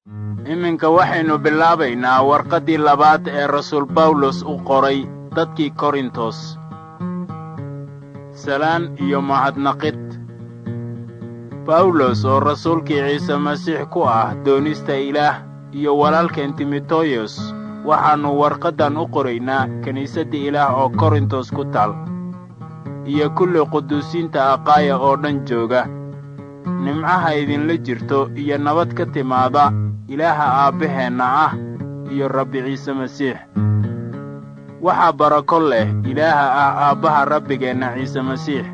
iminka waxaynu bilaabaynaa warqaddii labaad ee rasuul bawlos u qoray dadkii korintos salaan iyo mahadnaqid bawlos oo rasuulkii ciise masiix ku ah doonista ilaah iyo walaalkeen timoteyos waxaannu warqaddan u qoraynaa kiniisadda ilaah oo korintos ku taal iyo kulli quduusiinta aqaaya oo dhan jooga nimcaha idinla jirto iyo nabad ka timaada ilaaha aabbaheenna ah iyo rabbi ciise masiix waxaa barako leh ilaaha ah aabbaha rabbigeenna ciise masiix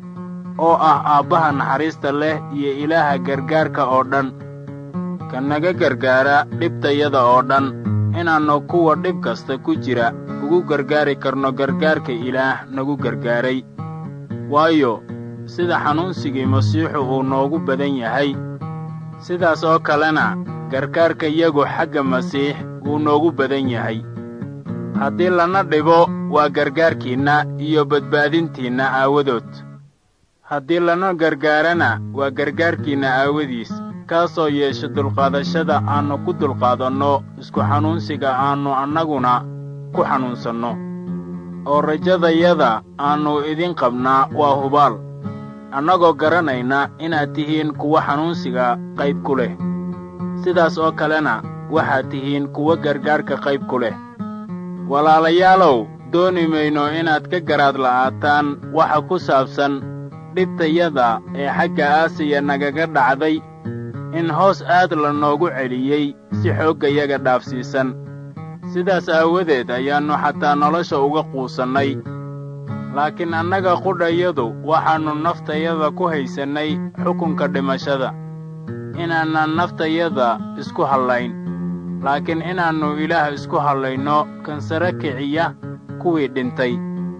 oo ah aabbaha naxariista leh iyo ilaaha gargaarka oo dhan ka naga gargaara dhibtayada oo dhan inaannu kuwa dhib kasta ku jira ugu gargaari karno gargaarka ilaah nagu gargaaray waayo sida xanuunsigii masiixu uu noogu badan yahay sidaas oo kalena gargaarka yagu xagga masiix wuu noogu badan yahay haddii lana dhibo waa gargaarkiinna iyo badbaadintiinna aawadood haddii lana gargaarana waa gargaarkiinna aawadiis kaasoo yeesha dulqaadashada aannu ku dulqaadanno isku xanuunsiga aannu annaguna ku xanuunsanno oo rajadayada aannu idin qabnaa waa hubaal annagoo garanayna inaad tihiin kuwa xanuunsiga qayb ku leh sidaas oo kalena waxaad tihiin kuwa gargaarka qayb ku leh walaalayaalow dooni mayno inaad ka garaad la'aataan waxa ku saabsan dhibtayada ee xagga aasiya nagaga dhacday in hoos aad la noogu celiyey si xooggayaga dhaafsiisan sidaas aawadeed ayaannu xataa nolosha uga quusannay laakiin annaga qudhayadu waxaannu naftayada ku haysannay xukunka dhimashada inaannan naftayada isku hallayn laakiin inaannu ilaah isku hallayno kan sare kiciya kuwii dhintay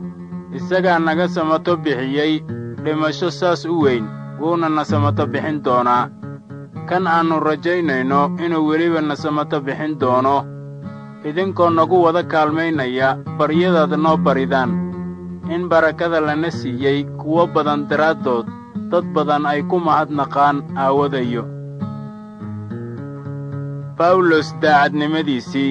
isagaa naga samato bixiyey dhimasho saas u weyn wuuna na samato bixin doonaa kan aannu rajaynayno inuu weliba na samato bixin doono idinkoo nagu wada kaalmaynaya baryadaad noo baridaan in barakada lana siiyey kuwo badan daraaddood dad badan ay ku mahadnaqaan aawadayo bawlos daacadnimadiisii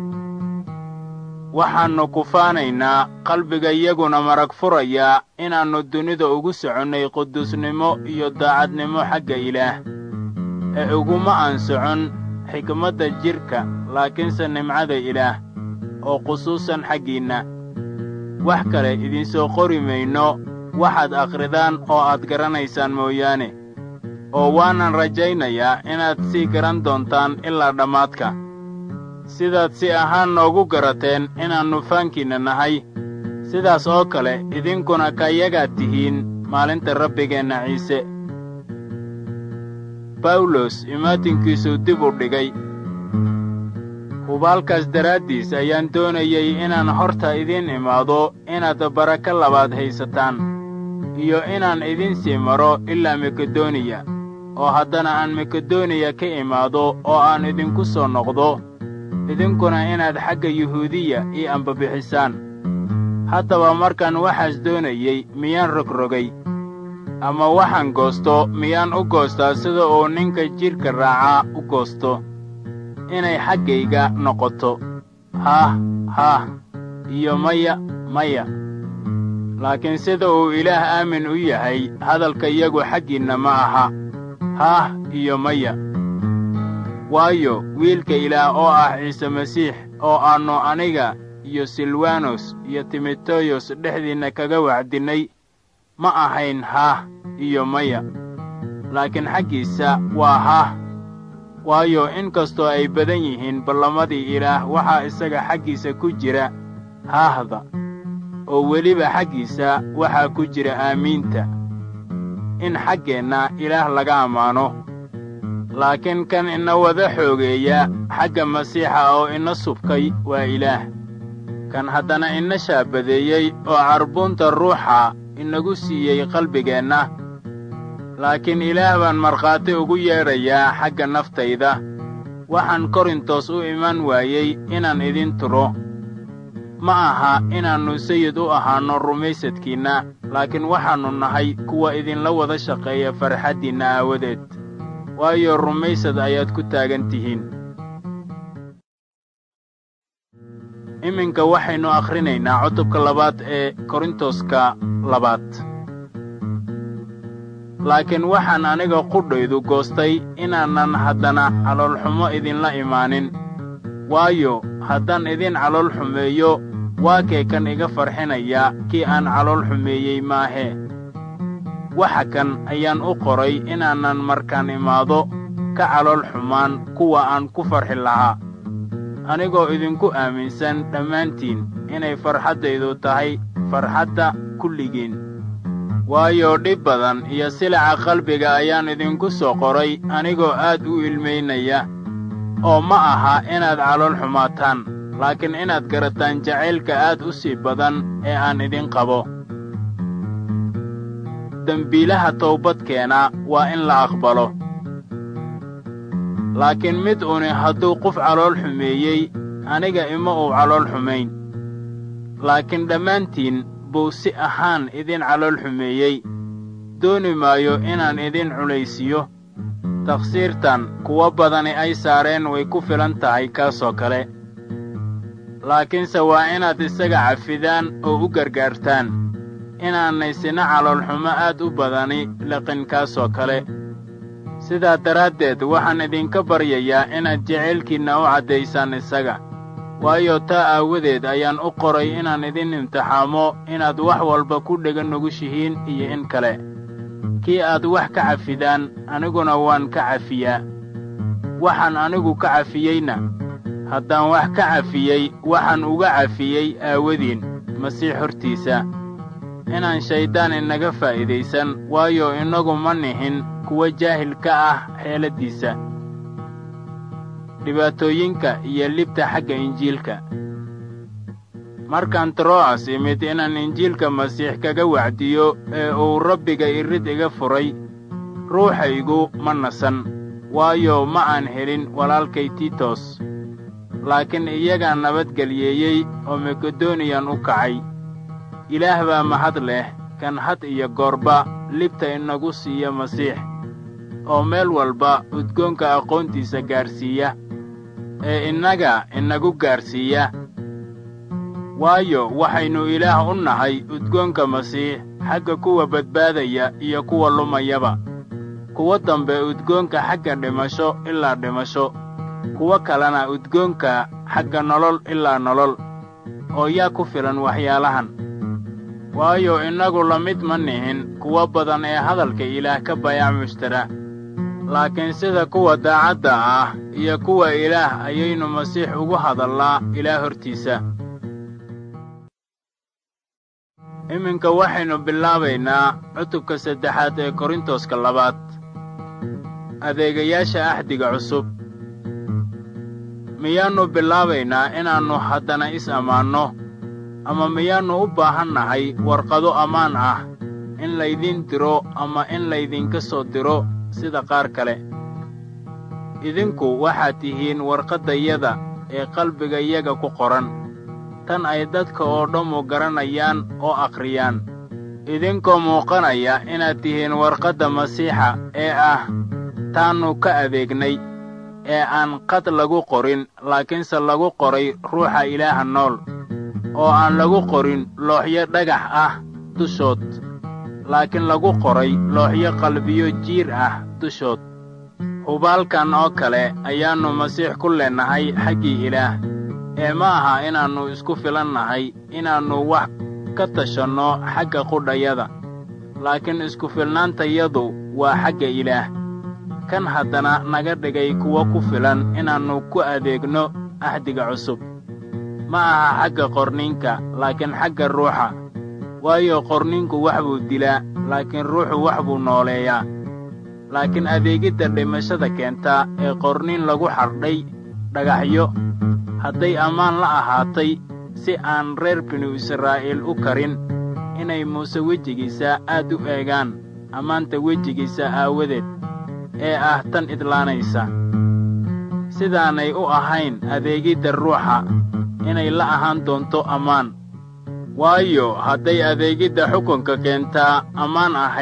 waxaannu kufaanaynaa qalbigayaguna marag furayaa inaannu dunida ugu soconnay quduusnimo iyo daacadnimo xagga ilaah ee uguma aan socon xikmadda jidhka laakiinse nimcada ilaah oo khusuusan xaggiinna wax kale idinsoo qori mayno waxaad akhridaan oo aad garanaysaan mooyaane oo waanan rajaynayaa inaad sii garan doontaan ilaa dhammaadka sidaad si ahaan noogu garateen inaannu faankiinna nahay sidaas oo kale idinkuna kayagaad tihiin maalinta rabbigeenna ciise bawlos imaatinkiisuu dib u dhigay hubaalkaas daraaddiis ayaan doonayey inaan horta idiin imaado inaad barako labaad haysataan iyo inaan idin sii maro ilaa makedoniya oo haddana aan makedoniya ka imaado oo aan idinku soo noqdo idinkuna inaad xagga yuhuudiya ii ambabixisaan haddaba markaan waxaas doonayey miyaan rogrogay ama waxaan goosto miyaan u goostaa sida uu ninka jidhka raacaa u goosto inay xaggayga noqoto haah haah iyo maya maya laakiin sida uu ilaah aamin u yahay hadalkayagu xaggiinna ma aha haah iyo maya waayo wiilka ilaah oo ah ciise masiix oo aannu aniga iyo silwanos iyo timoteyos dhexdiinna kaga wacdinnay ma ahayn haah iyo maya laakiin xaggiisa waa haah waayo in kastoo ay badan yihiin ballamadii ilaah waxaa isaga xaggiisa ku jira haahda oo weliba xaggiisa waxaa ku jira aamiinta in xaggeenna ilaah laga ammaano laakiin kan ina wada xoogeeya xagga masiixa oo ina subkay waa ilaah kan haddana ina shaabadeeyey oo carbuunta ruuxa inagu siiyey qalbigeenna laakiin ilaah baan markhaati ugu yeedhayaa xagga naftayda waxaan korintos u iman waayey inaan idin turo ma aha inaannu sayid u ahaanno rumaysadkiinna laakiin waxaannu nahay kuwa idinla wada shaqeeya farxaddiinna aawadeed waayo rumaysad ayaad ku taagan tihiin iminka waxaynu akhrinaynaa cutubka labaad ee korintoska labaad laakiin waxaan aniga qudhaydu goostay inaanan haddana caloolxumo idinla imaanin waayo haddaan idin calool xumeeyo waa kee kan iga farxinaya kii aan calool xumeeyey maahee waxa kan ayaan u qoray inaanan markaan imaado ka calool xumaan kuwa aan ku farxi lahaa anigoo idinku aaminsan dhammaantiin inay farxaddaydu tahay farxadda kulligiin waayo dhib badan iyo silaca qalbiga ayaan idinku soo qoray anigoo aad u ilmaynaya oo ma aha inaad calool xumaataan laakiin inaad garataan jacaylka aad u sii badan ee aan idin qabo dembiilaha towbadkeena waa in la aqbalo laakiin mid uni hadduu qof calool xumeeyey aniga ima uu calool xumayn laakiin dhammaantiin buu si ahaan idin calool xumeeyey dooni maayo inaan idin culaysiiyo takhsiirtan kuwo badani ay saareen way ku filan tahay kaasoo kale laakiinse waa inaad isaga cafidaan oo u gargaartaan inaanay sina caloolxumo aad u badani liqin kaasoo kale sidaa daraaddeed waxaan idinka baryayaa inaad jacaylkiinna u caddaysaan isaga waayo taa aawadeed ayaan u qoray inaan idin imtixaamo inaad wax walba ku dhega nugushihiin iyo in kale kii aad wax ka cafidaan aniguna waan ka cafiyaa waxaan anigu ka cafiyeyna haddaan wax ka cafiyey waxaan uga cafiyey aawadiin masiix hortiisa inaan shayddaan inaga faa'iidaysan waayo innagu ma nihin kuwa jaahil ka ah xeeladdiisa dhibaatooyinka iyo libta xagga injiilka markaan tro'as imid inaan injiilka masiix kaga wacdiyo ee uu rabbiga irid iga furay ruuxaygu ma nasan waayo ma aan helin walaalkay tiitos laakiin iyagaa nabadgelyeeyey oo makedoniyan u kacay ilaah baa mahad leh kan had iyo goorba libta inagu siiya masiix oo meel walba udgoonka aqoontiisa gaadhsiiya ee innaga inagu gaadhsiiya waayo waxaynu ilaah u nahay udgoonka masiix xagga kuwa badbaadaya iyo kuwa lumayaba kuwo dambe udgoonka xagga dhimasho ilaa dhimasho kuwo kalena udgoonka xagga nolol ilaa nolol oo yaa ku filan waxyaalahan waayo innagu la mid ma nihin kuwo badan ee hadalka ilaah ka bayac mushtara laakiin sida kuwa daacadda ah iyo kuwa ilaah ayaynu masiix ugu hadallaa ilaah hortiisa iminka waxaynu bilaabaynaa cutubka saddexaad ee korintoska labaad adeegayaasha axdiga cusub miyaannu bilaabaynaa inaannu haddana is ammaanno ama miyaannu u baahan nahay warqado ammaan ah in laydiin diro ama in laydinka soo diro sida qaar kale idinku waxaad tihiin warqaddayada ee qalbigayaga ku qoran tan ay dadka oo dhammu garanayaan oo akhriyaan idinkoo muuqanaya inaad tihiin warqadda masiixa ee ah taannu ka adeegnay ee aan qad lagu qorin laakiinse lagu qoray ruuxa ilaaha nool oo aan lagu qorin looxyo dhagax ah dushood laakiin lagu qoray looxyo qalbiyo jiir ah dushood hubaalkan oo kale ayaannu masiix ku leennahay xaggii ilaah ee ma aha inaannu isku filan nahay inaannu wax ka tashanno xagga qudhayada laakiin isku filnaantayadu waa xagga ilaah kan haddana naga dhigay kuwo ku filan inaannu ku adeegno axdiga cusub ma aha xagga qorniinka laakiin xagga ruuxa waayo qorniinku wax buu dilaa laakiin ruuxu wax buu nooleeyaa laakiin adeegidda dhimashada keenta ee qorniin lagu xardhay dhagaxyo hadday ammaan la ahaatay si aan reer binu israa'iil u karin inay muuse wejigiisa aad u eegaan ammaanta wejigiisa aawadeed ee ah tan idlaanaysa sidaanay u ahayn adeegidda ruuxa inay la ahaan doonto ammaan waayo hadday adeegidda xukunka keentaa ammaan ahayd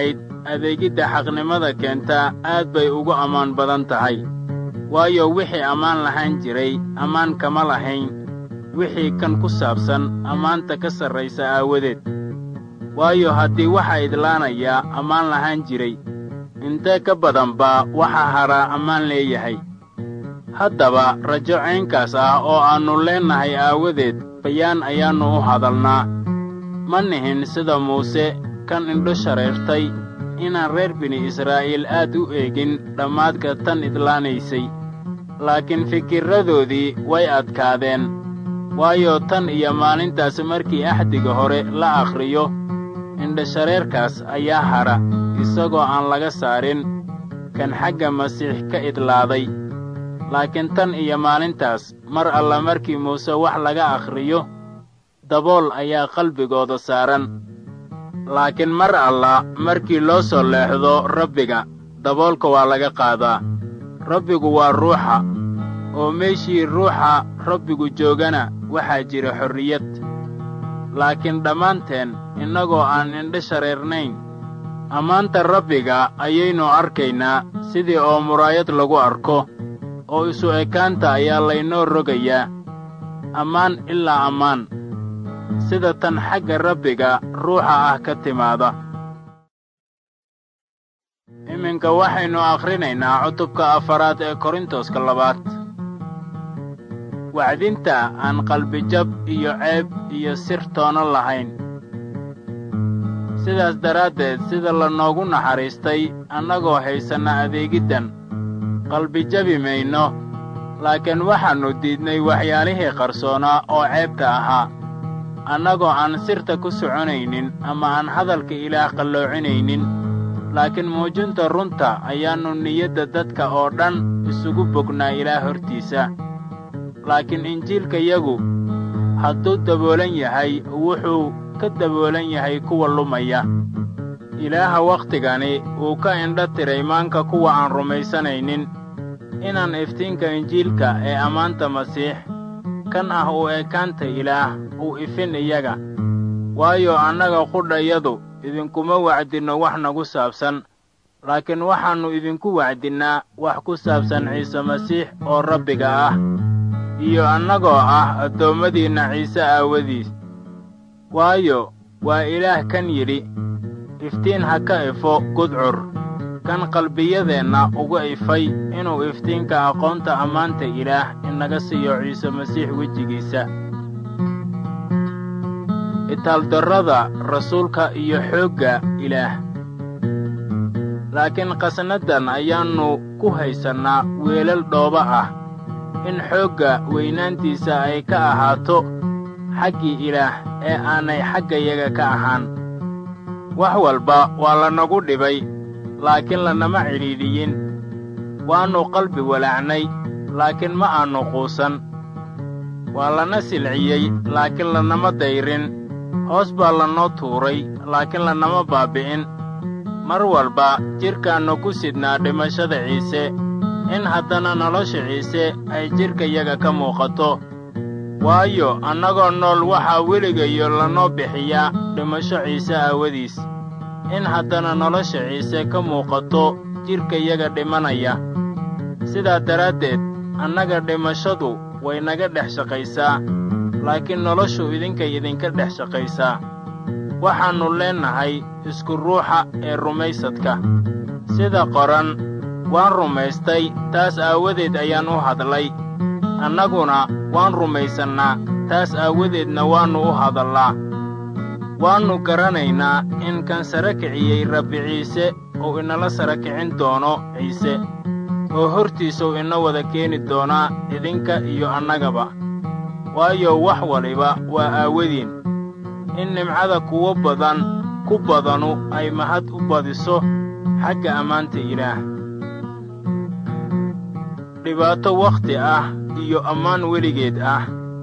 adeegidda xaqnimada keentaa aad bay ugu ammaan badan tahay waayo wixii ammaan lahaan jiray ammaan kama lahayn wixii kan ku saabsan ammaanta ka sarraysa aawadeed waayo haddii waxaa idlaanayaa ammaan lahaan jiray intee ka badan baa waxaa hadhaa ammaan leeyahay haddaba rajo caynkaas ah oo aannu leennahay aawadeed bayaan ayaannu u hadalnaa ma nihin sida muuse kan indho shareertay inaan reer bini israa'iil aad u eegin dhammaadka tan idlaanaysay laakiin fikirradoodii way adkaadeen waayo tan iyo maalintaas markii axdiga hore la akhriyo indhashareerkaas ayaa hadha isagoo aan laga saarin kan xagga masiix ka idlaaday laakiin tan iyo maalintaas mar alla markii muuse wax laga akhriyo dabool ayaa qalbigooda saaran laakiin mar alla markii loo soo leexdo rabbiga daboolka waa laga qaadaa rabbigu waa ruuxa oo meeshii ruuxa rabbigu joogana waxaa jira xorriyad laakiin dhammaanteen innagoo aan indho shareernayn ammaanta rabbiga ayaynu arkaynaa sidii oo muraayad lagu arko oo isu ekaanta ayaa laynoo rogayaa ammaan ilaa ammaan sida tan xagga rabbiga ruuxa ah ka timaada iminka waxaynu akhrinaynaa cutubka afaraad ee korintoska labaad wacdinta aan qalbijab iyo ceeb iyo sir toono lahayn sidaas daraaddeed sida lanoogu naxariistay annagoo haysanna adeegiddan qalbijabi mayno laakiin waxaannu diidnay waxyaalihii qarsoonaa oo ceebta ahaa annagoo aan sirta ku soconaynin ama aan hadalka ilaah qalloocinaynin laakiin muujinta runta ayaannu niyadda dadka oo dhan isugu bognaa ilaah hortiisa laakiin injiilkayagu hadduu daboolan yahay wuxuu ka daboolan yahay kuwa lumaya ilaaha wakhtigani wuu ka indho tiray maanka kuwa aan rumaysanaynin inaan iftiinka injiilka ee ammaanta masiix kan ah uu ekaanta ilaah uu ifin iyaga waayo annaga qudhayadu idinkuma wacdinno wax nagu saabsan laakiin waxaannu idinku wacdinnaa wax ku saabsan ciise masiix oo rabbiga ah iyo annagoo ah addoommadiinna ciise aawadiis waayo waa ilaah kan yidhi iftiin ha ka ifo gudcur kan qalbiyadeenna uga ifay inuu iftiinka aqoonta ammaanta ilaah inaga siiyo ciise masiix wejigiisa itaaldarrada rasuulka iyo xoogga ilaah laakiin qasnaddan ayaannu ku haysannaa weelal dhooba ah in xoogga weynaantiisa ay ka ahaato xaggii ilaah ee aanay xaggayaga ka ahaan wax walba waa lanagu dhibay laakiin lanama cidhiidhiyin waannu qalbi walaacnay laakiin ma aannu quusan waa lana silciyey laakiin lanama dayrin hoos baa lanoo tuuray laakiin lanama baabbi'in mar walba jidhkaannu ku sidnaa dhimashada ciise in haddana nolosha ciise ay jidhkayaga ka muuqato waayo annagoo nool waxaa weligayo lanoo bixiyaa dhimasho ciise aawadiis in haddana nolosha ciise ka muuqato jidhkayaga dhimanaya sidaa daraaddeed annaga dhimashadu way naga dhex shaqaysaa laakiin noloshu idinkay idinka dhex shaqaysaa waxaannu leennahay isku ruuxa ee rumaysadka sida qoran waan rumaystay taas aawadeed ayaan u hadlay annaguna waan rumaysannaa taas aawadeedna waannu u hadallaa waannu garanaynaa in kan sara kiciyey rabbi ciise uu inala sara kicin doono ciise oo hortiisuu ina wada keeni doonaa idinka iyo annagaba waayo wax waliba waa aawadiin in nimcada kuwo badan ku badanu ay mahad u badiso xagga ammaanta ilaah dhibaato wakhti ah iyo ammaan weligeed ah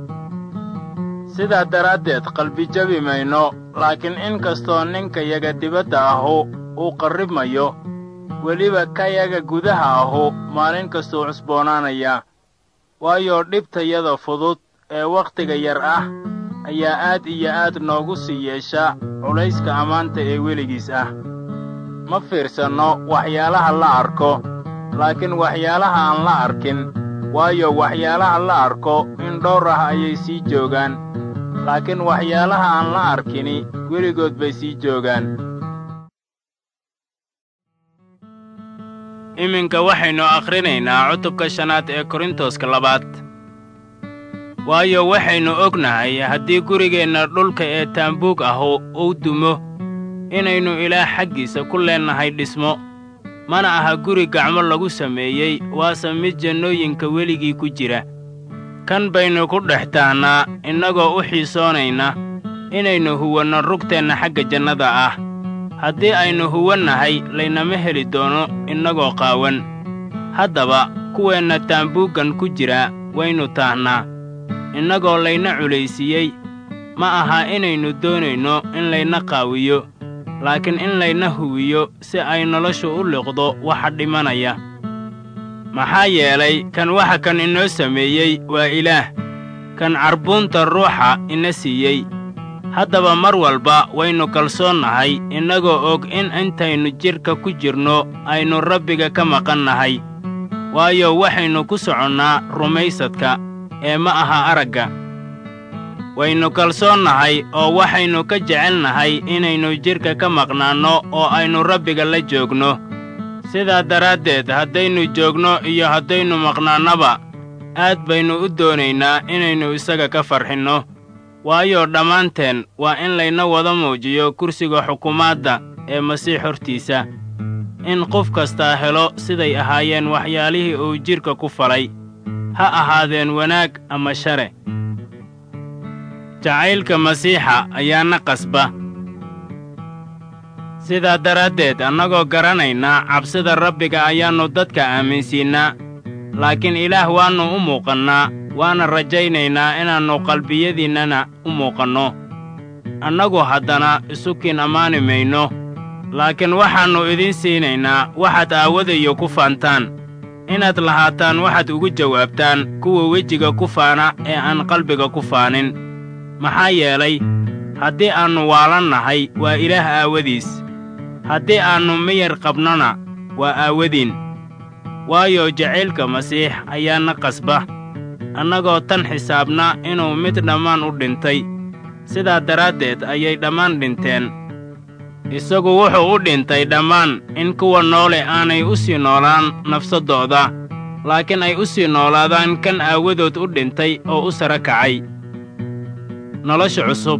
sidaa daraaddeed qalbijabi mayno laakiin in kastoo ninkayaga dibadda ahu uu qarribmayo weliba kayaga gudaha ahu maalin kastuu cusboonaanayaa waayo dhibtayada fudud ee wakhtiga yar ah ayaa aad iyo aad noogu sii yeesha culayska ammaanta ee weligiis ah ma fiirsanno waxyaalaha la arko laakiin waxyaalaha aan la arkin waayo waxyaalaha la arko in dhowr ah ayay sii joogaan laakiin waxyaalaha aan la arkini weligood bay sii joogaan iminka waxaynu akhrinaynaa cutubka shanaad ee korintoska labaad waayo waxaynu ognahay haddii gurigeenna dhulka ee taambuug ahu uu dumo inaynu ilaah xaggiisa ku leennahay dhismo mana aha guri gacmo lagu sameeyey waase mid jannooyinka weligii ku jira kan baynu ku dhex taahnaa innagoo u xiisoonayna inaynu huwanno rugteenna xagga jannada ah haddii aynu huwannahay laynama heli doono innagoo qaawan haddaba kuweenna taambuuggan ku jira waynu taahnaa innagoo layna culaysiiyey ma aha inaynu doonayno in layna qaawiyo laakiin in layna huwiyo si ay noloshu u liqdo waxa dhimanaya maxaa yeelay kan waxa kan inoo sameeyey waa ilaah kan carbuunta ruuxa ina siiyey haddaba mar walba waynu kalsoonnahay innagoo og in intaynu jidhka ku jirno aynu rabbiga ka maqannahay waayo waxaynu ku soconnaa rumaysadka ee ma aha aragga waynu kalsoonnahay oo waxaynu ka jecelnahay inaynu jidhka ka maqnaanno oo aynu rabbiga la joogno sidaa daraaddeed haddaynu joogno iyo haddaynu maqnaannaba aad baynu u doonaynaa inaynu isaga ka farxinno waayo dhammaanteen waa in layna wada muujiyo kursiga xukumaadda ee masiix hortiisa in qof kastaa helo siday ahaayeen waxyaalihii uu jidhka ku falay ha ahaadeen wanaag ama share jacaylka masiixa ayaana qasba sidaa daraaddeed annagoo garanayna cabsida rabbiga ayaannu dadka aaminsiinnaa laakiin ilaah waannu u muuqannaa waana rajaynaynaa inaannu qalbiyadiinnana u muuqanno annagu haddana isukiin ammaani mayno laakiin waxaannu idiin siinaynaa waxaad aawadayo ku faantaan inaad lahaataan waxaad ugu jawaabtaan kuwa wejiga ku faana ee aan qalbiga ku faanin maxaa yeelay haddii aannu waalannahay waa ilaah aawadiis haddii aannu miyar qabnona waa aawadiin waayo jacaylka masiix ayaana qasba annagoo tan xisaabna inuu mid dhammaan u dhintay sidaa daraaddeed ayay dhammaan dhinteen isagu wuxuu u dhintay dhammaan in kuwa noole aanay u sii noolaan nafsaddooda laakiin ay u sii noolaadaan kan aawadood u dhintay oo u sara kacay nolosha cusub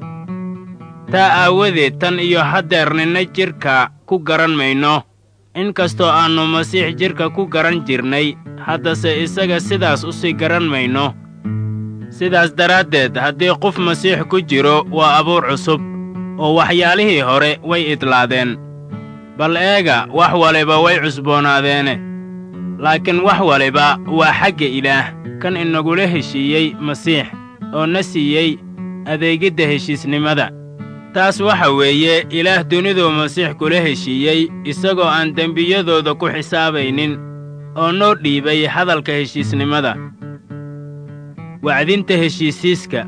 taa aawadeed tan iyo haddeer ninna jidhka ku garan mayno in kastoo aannu masiix jidhka ku garan jirnay haddase isaga sidaas u sii garan mayno sidaas daraaddeed haddii qof masiix ku jiro waa abuur cusub oo waxyaalihii hore way idlaadeen bal eega wax waliba way cusboonaadeene laakiin wax waliba waa xagga ilaah kan inagula heshiiyey masiix oo na siiyey adeegidda heshiisnimada taas waxa weeye ilaah duniduu masiix kula heshiiyey isagoo aan dembiyadooda ku xisaabaynin oo noo dhiibay hadalka heshiisnimada wacdinta heshiisiiska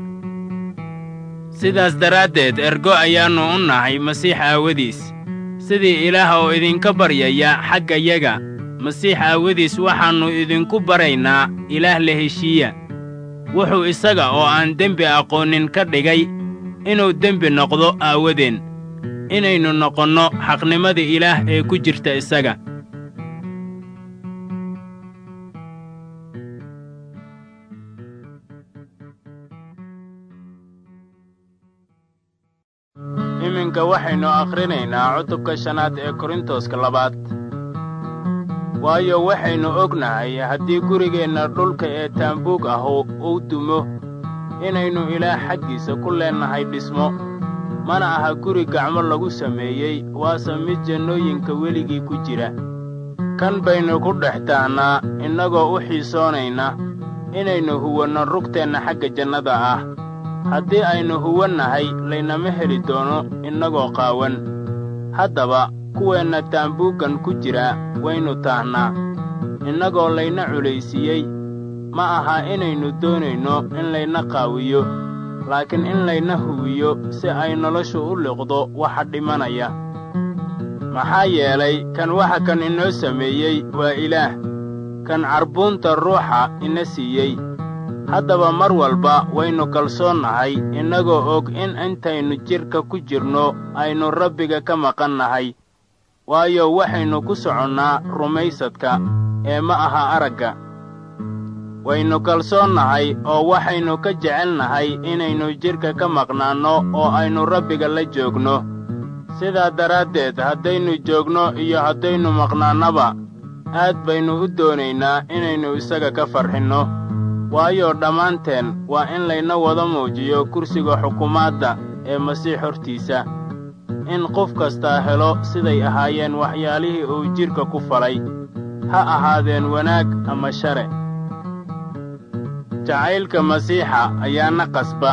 sidaas daraaddeed ergo ayaannu u nahay masiix aawadiis sidii ilaah oo idinka baryaya xaggayaga masiix aawadiis waxaannu idinku baraynaa ilaah la heshiiya wuxuu isaga oo aan dembi aqoonin ka dhigay inuu dembi noqdo aawadeen inaynu noqonno xaqnimada ilaah ee ku jirta isaga iminka waxaynu akhrinaynaa cutubka shanaad ee korintoska labaad waayo waxaynu ognahay haddii gurigeenna dhulka ee taambuug ahu uu dumo inaynu ilaah xaggiisa ku leennahay dhismo mana aha guri gacmo lagu sameeyey waase mid jannooyinka weligii ku jira kan baynu ku dhex taahnaa innagoo u xiisoonayna inaynu huwanno rugteenna xagga jannada ah haddii aynu huwannahay laynama heli doono innagoo qaawan haddaba kuweenna taambuuggan ku jira waynu taahnaa innagoo layna culaysiiyey ma aha inaynu doonayno in layna qaawiyo laakiin in layna huwiyo si ay noloshu u liqdo waxa dhimanaya maxaa yeelay kan waxa kan inoo sameeyey waa ilaah kan carbuunta ruuxa ina siiyey haddaba mar walba waynu kalsoonnahay innagoo og in intaynu jidhka ku jirno aynu rabbiga ka maqan nahay waayo waxaynu ku soconnaa rumaysadka ee ma aha aragga waynu kalsoonnahay oo waxaynu ka jecelnahay inaynu jidhka ka maqnaanno oo aynu rabbiga la joogno sidaa daraaddeed haddaynu joogno iyo haddaynu maqnaannaba aad baynu u doonaynaa inaynu isaga ka farxinno waayo dhammaanteen waa in layna wada muujiyo kursiga xukumaadda ee masiix hortiisa in qof kastaa helo siday ahaayeen waxyaalihii uu jidhka ku falay ha ahaadeen wanaag ama share jacaylka masiixa ayaana qasba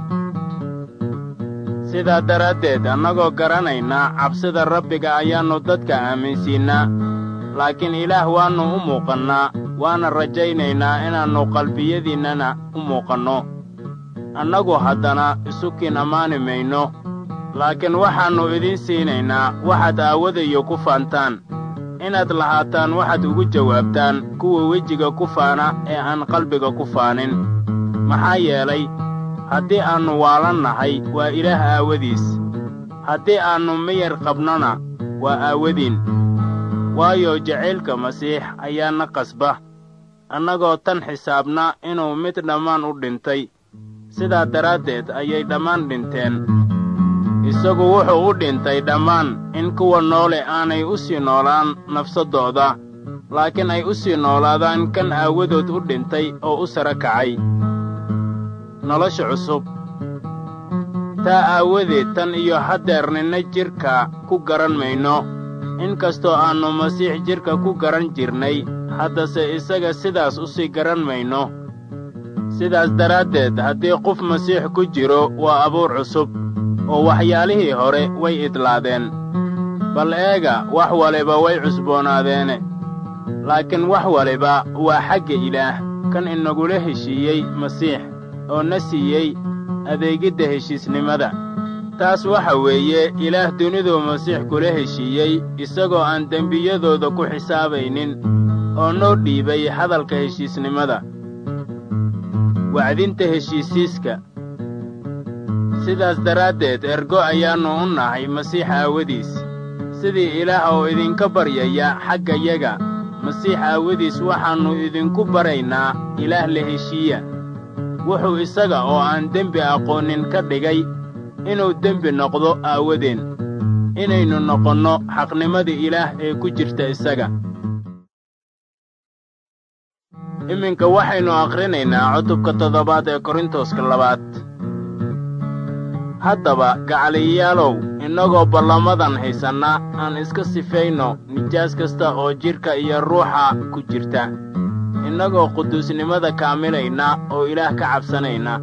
sidaa daraaddeed annagoo garanayna cabsida rabbiga ayaannu dadka aaminsiinnaa laakiin ilaah waannu u muuqannaa waana rajaynaynaa inaannu qalbiyadiinnana u muuqanno annagu haddana isukiin ammaani mayno laakiin waxaannu idiin siinaynaa waxaad aawadayo ku faantaan inaad lahaataan waxaad ugu jawaabtaan kuwa wejiga ku faana ee aan qalbiga ku faanin maxaa yeelay haddii aannu waalan nahay waa ilaah aawadiis haddii aannu miyar qabnona waa aawadiin waayo jacaylka masiix ayaana qasba annagoo tan xisaabna inuu mid dhammaan u dhintay sidaa daraaddeed ayay dhammaan dhinteen isagu wuxuu u dhintay dhammaan in kuwa noole aanay u sii noolaan nafsaddooda laakiin ay u sii noolaadaan kan aawadood u dhintay oo u sara kacay nolosha cusub taa aawadeed tan iyo haddeer ninna jidhka ku garan mayno in kastoo aannu masiix jidhka ku garan jirnay haddase isaga sidaas u sii garan mayno sidaas daraaddeed haddii qof masiix ku jiro waa abuur cusub oo waxyaalihii hore way idlaadeen bal eega wax waliba way cusboonaadeene laakiin wax waliba waa xagga ilaah kan inagula heshiiyey masiix oo na siiyey adeegidda heshiisnimada taas waxa weeye ilaah duniduu masiix kula heshiiyey isagoo aan dembiyadooda ku xisaabaynin oo noo dhiibay hadalka heshiisnimada wacdinta heshiisiiska sidaas daraaddeed ergo ayaannu u nahay masiix aawadiis sidii ilaah oo idinka baryaya xaggayaga masiix aawadiis waxaannu idinku baraynaa ilaah la heshiiya wuxuu isaga oo aan dembi aqoonin ka dhigay inuu dembi noqdo aawadeen inaynu noqonno xaqnimadii ilaah ee ku jirta isaga iminka waxaynu akhrinaynaa cutubka toddobaad ee korintoska labaad haddaba gacaliyayaalow innagoo ballamadan haysanna aan iska sifayno nijaas kasta oo jidhka iyo ruuxa ku jirta innagoo quduusnimada kaamilayna oo ilaah ka cabsanayna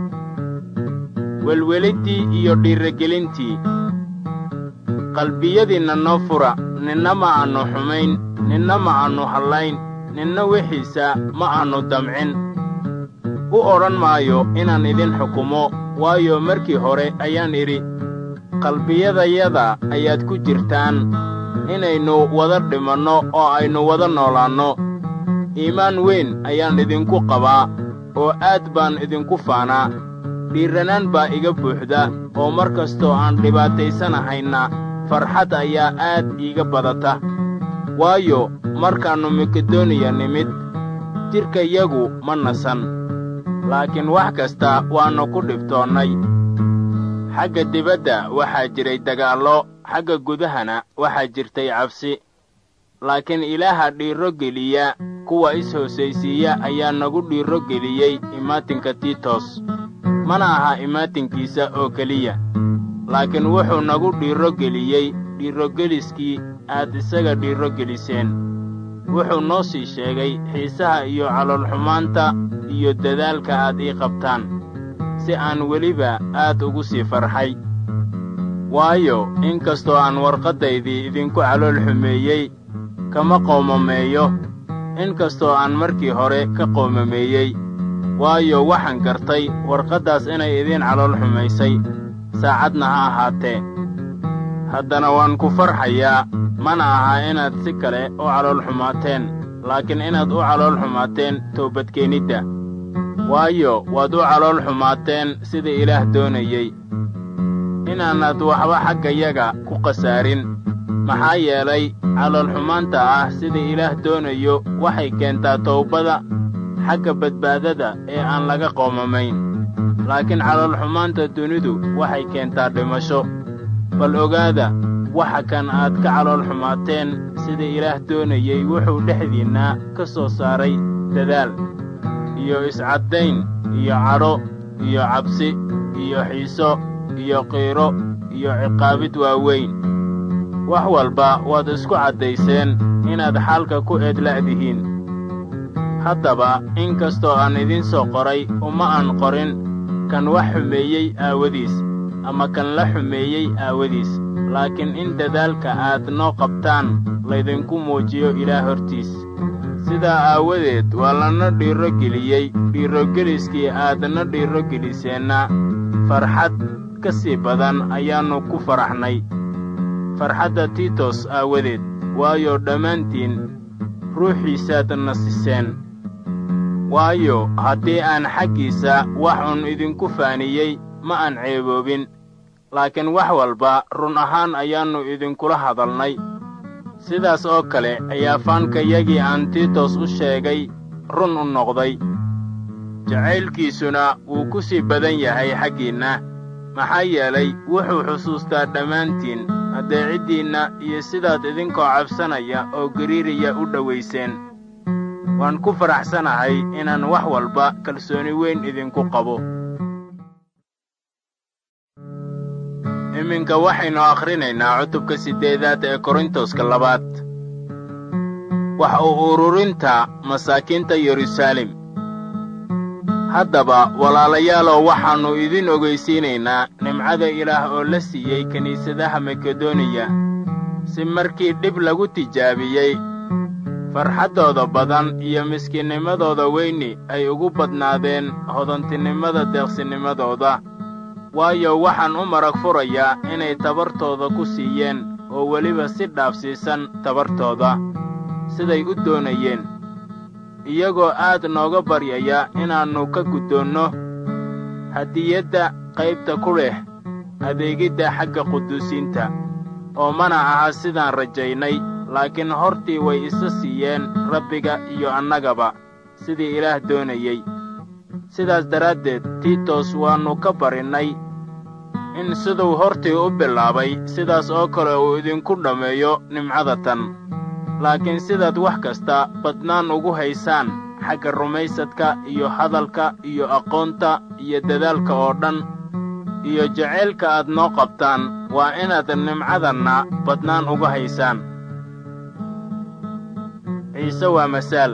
welweliddii iyo dhiirragelintii qalbiyadiinna noo fura ninna ma aannu xumayn ninna ma aannu hallayn ninna wixiisa ma aannu damcin u odhan maayo inaan idin xukumo waayo markii hore ayaan idhi qalbiyadayada ayaad ku jirtaan inaynu wada dhimanno oo aynu wada noolaanno iimaan weyn ayaan idinku qabaa oo aad baan idinku faanaa dhiirranaan baa iga buuxda oo mar kastoo aan dhibaataysanahayna farxad ayaa aad iiga badata waayo markaannu makedoniya nimid jidhkayagu ma nasan laakiin wax kasta waannu ku dhibtoonnay xagga dibadda waxaa jiray dagaallo xagga gudahana waxaa jirtay cabsi laakiin ilaaha dhiirro geliya kuwa is-hoosaysiiya ayaa nagu dhiirro geliyey imaatinka tiitos mana aha imaatinkiisa oo keliya laakiin wuxuu nagu dhiirro geliyey dhiirrogeliskii aad isaga dhiirro geliseen wuxuu noo sii sheegay xiisaha iyo caloolxumaanta iyo dadaalka aad ii qabtaan si aan weliba aad ugu sii farxay waayo in kastoo aan warqaddaydii idinku calool xumeeyey kama qoomameeyo in kastoo aan markii hore ka qoomameeyey waayo waxaan gartay warqaddaas inay idiin calool xumaysay saacadna ha ahaatee haddana waan ku farxayaa mana aha inaad si kale u calool xumaateen laakiin inaad u calool xumaateen toobadkeenidda waayo waad u calool xumaateen sida ilaah doonayey inaanad waxba xaggayaga ku khasaarin maxaa yeelay caloolxumaanta ah sida ilaah doonayo waxay keentaa towbada xagga badbaadada ee aan laga qoomamayn laakiin caloolxumaanta dunidu waxay keentaa dhimasho bal ogaada waxa kan aad ka calool xumaateen sida ilaah doonayey wuxuu dhexdiinna ka soo saaray dadaal iyo iscaddayn iyo cadho iyo cabsi iyo xiiso iyo qiiro iyo ciqaabid waaweyn wax walba waad isku caddayseen inaad xaalka ku eedla'dihiin haddaba in kastoo aan idiin soo qoray uma aan qorin kan wax xumeeyey aawadiis ama kan la xumeeyey aawadiis laakiin in dadaalka aad noo qabtaan laydinku muujiyo ilaah hortiis sidaa aawadeed waa lana dhiiro geliyey dhiirogeliskii aadna dhiiro geliseenna farxad ka sii badan ayaannu ku faraxnay farxadda tiitos aawadeed waayo dhammaantiin ruuxiisaad nasiseen waayo haddii aan xaggiisa wax un idinku faaniyey ma aan ceeboobin laakiin wax walba run ahaan ayaannu idinkula hadalnay sidaas oo kale ayaa faankayagii aan tiitos u sheegay run u noqday jacaylkiisuna wuu ku sii badan yahay xaggiinna maxaa yeelay wuxuu xusuustaa dhammaantiin addeeciddiinna iyo sidaad idinkoo cabsanaya oo gariiraya u dhowayseen waan ku faraxsanahay inaan wax walba kalsooni weyn idinku qabo iminka waxaynu akhrinaynaa cutubka siddeedaad ee korintoska labaad wax u ururinta masaakiinta yeruusaalem haddaba walaalayaalow waxaannu idin ogaysiinaynaa nimcada ilaah oo la siiyey kiniisadaha makedoniya si markii dhib lagu tijaabiyey farxaddooda badan iyo miskiinnimadooda weyni ay ugu badnaadeen hodantinimada deeqsinimadooda waayo waxaan u marag furayaa inay tabartooda ku siiyeen oo weliba si dhaafsiisan tabartooda siday u doonayeen iyagoo aad nooga baryaya inaannu ka guddoonno hadiyadda qaybta ku leh adeegidda xagga quduusiinta oo mana aha sidaan rajaynay laakiin hortii way isa siiyeen rabbiga iyo annagaba sidii ilaah doonayey sidaas daraaddeed tiitos waannu ka barinnay in siduu hortii u bilaabay sidaas oo kale uu idinku dhammeeyo nimcada tan laakiin sidaad wax kasta badnaan ugu haysaan xagga rumaysadka iyo hadalka iyo aqoonta iyo dadaalka oo dhan iyo jacaylka aad noo qabtaan waa inaad nimcadanna badnaan uga haysaan ciise waa masaal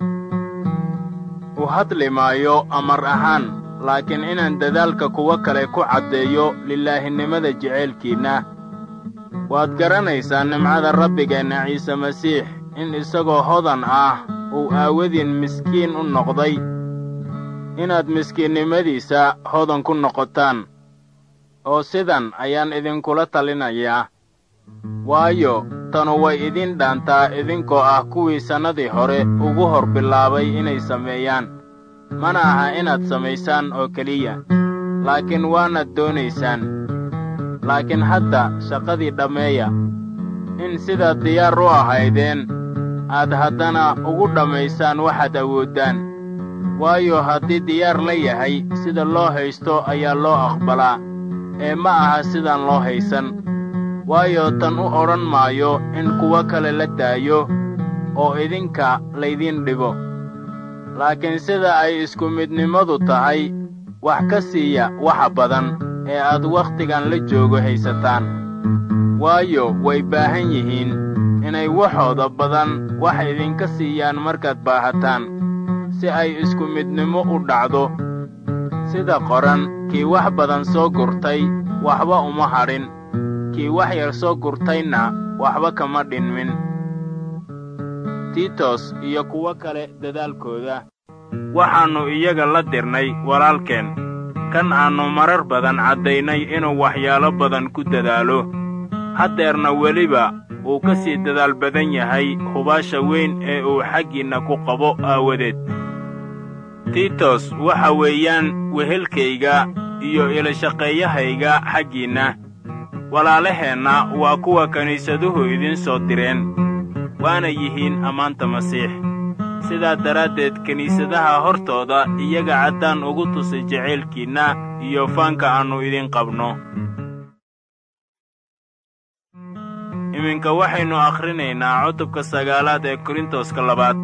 u hadli maayo amar ahaan laakiin inaan dadaalka kuwo kale ku caddeeyo lilaahinimada jacaylkiinna waad garanaysaa nimcada rabbigeenna ciise masiix in isagoo hodan ah uu aawadiin miskiin u noqday inaad miskiinnimadiisa hodan ku noqotaan oo sidan ayaan idinkula talinayaa waayo tanu way idin dhaantaa idinkoo ah kuwii sannadii hore ugu hor bilaabay inay sameeyaan mana aha inaad samaysaan oo keliya laakiin waanaad doonaysaan laakiin hadda shaqadii dhammeeya in sidaad diyaar u ahaydeen aad haddana ugu dhammaysaan waxaad awooddaan waayo haddii diyaar la yahay sida loo haysto ayaa loo aqbalaa ee ma aha sidaan loo haysan waayo tan u odhan maayo in kuwo kale la daayo oo idinka laydiin dhibo laakiin sida ay isku midnimadu tahay wax ka siiya waxa badan ee aad wakhtigan la joogo haysataan waayo way baahan yihiin inay waxooda badan wax idinka siiyaan markaad baahataan si ay isku midnimo u dhacdo sida qoran kii wax badan soo gurtay waxba uma hadhin kii wax yar soo gurtayna waxba kama dhinmin tiitos iyo kuwo kale dadaalkooda waxaannu iyaga la dirnay walaalkeen kan aannu marar badan caddaynay inuu waxyaalo badan ku dadaalo haddeerna weliba uu ka sii dadaal badan yahay hubaasha weyn ee uu xaggiinna ku qabo aawadeed tiitos waxa weeyaan wehelkayga iyo ilashaqeeyahayga xaggiinna walaalaheenna waa kuwa kiniisaduhu idiin soo direen waana yihiin ammaanta masiix sidaa daraaddeed kiniisadaha hortooda iyaga caddaan ugu tusay jacaylkiinna iyo faanka aannu idin qabno iminka waxaynu akhrinaynaa cutubka sagaalaad ee korintoska labaad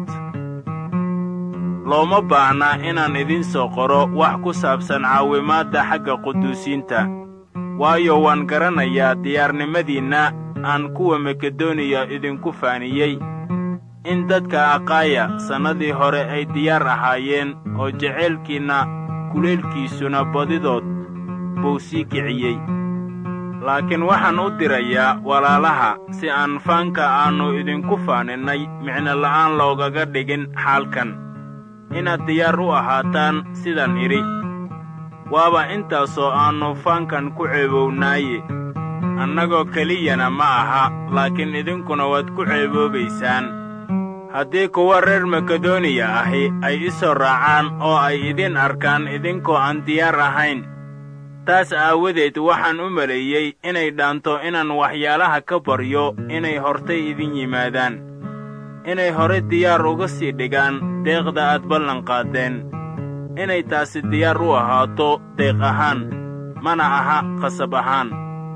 looma baahna inaan idiin soo qoro wax ku saabsan caawimaadda xagga quduusiinta waayo waan garanayaa diyaarnimadiinna aan kuwa makedoniya idinku faaniyey in dadka aqaaya sannadii hore ay diyaar ahaayeen oo jacaylkiinna kulaylkiisuna badidood buu sii kiciyey laakiin waxaan u dirayaa walaalaha si aan faanka aannu idinku faaninnay micno la'aan loogaga dhigin xaalkan inaad diyaar u ahaataan sidaan idhi waaba intaasoo aannu faankan ku ceebownaaye annagoo keliyana ma aha laakiin idinkuna waad ku ceeboobaysaan haddii kuwa reer makedoniya ahi ay i soo raacaan oo ay idin arkaan idinkoo aan diyaar ahayn taas aawadeed waxaan u maleeyey inay dhaanto inaan waxyaalaha ka baryo inay hortay idin yimaadaan inay hore diyaar uga sii dhigaan deeqda aad ballanqaaddeen inay taasi diyaar u ahaato deeq ahaan mana aha qasab ahaan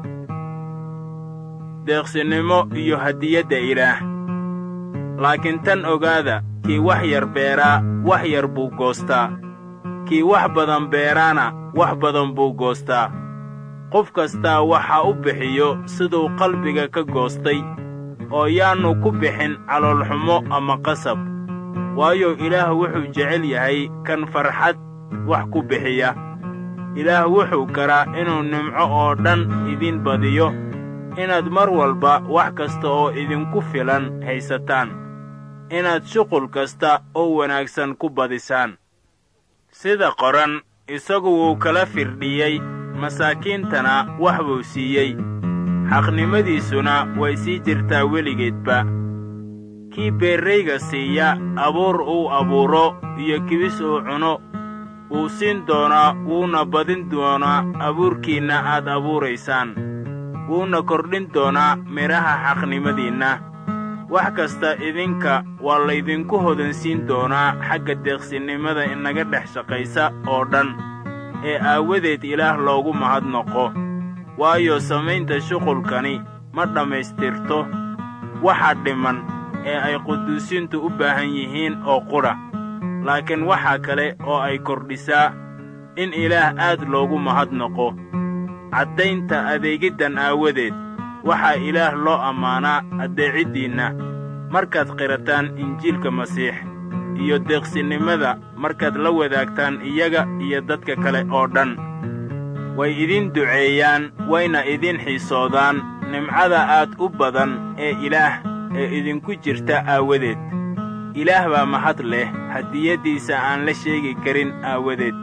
deeqsinimo iyo hadiyadda ilaah laakiin tan ogaada kii wax yar beeraa wax yar buu goostaa kii wax badan beeraana wax badan buu goostaa qof kastaa waxa u bixiyo siduu qalbiga ka goostay oo yaannu ku bixin caloolxumo ama qasab waayo ilaah wuxuu jecel yahay kan farxad wax ku bixiya ilaah wuxuu karaa inuu nimco oo dhan idiin badiyo inaad mar walba wax kasta oo idinku filan haysataan inaad shuqul kasta oo wanaagsan ku badisaan sida qoran isagu wuu kala firdhiyey masaakiintana wax buu siiyey xaqnimadiisuna way sii jirtaa weligeedba kii beerrayga siiya abuur uu abuuro iyo kibis uu cuno wuu siin doonaa wuuna badin doonaa abuurkiinna aad abuuraysaan wuuna kordhin doonaa midhaha xaqnimadiinna wax kasta idinka waa laydinku hodansiin doonaa xagga deeqsinnimada inaga dhex shaqaysa oo dhan ee aawadeed ilaah loogu mahadnoqo waayo samaynta shuqulkani ma dhammaystirto waxa dhiman ee ay quduusiintu u baahan yihiin oo qudha laakiin waxaa kale oo ay kordhisaa in ilaah aad loogu mahadnoqo caddaynta adeegiddan aawadeed waxaa ilaah loo ammaanaa addeeciddiinna markaad qirataan injiilka masiix iyo deeqsinnimada markaad la wadaagtaan iyaga iyo dadka kale oo dhan way idin duceeyaan wayna idin xiisoodaan nimcada aad u badan ee ilaah ee idinku jirta aawadeed ilaah baa mahad leh hadiyaddiisa aan la sheegi karin aawadeed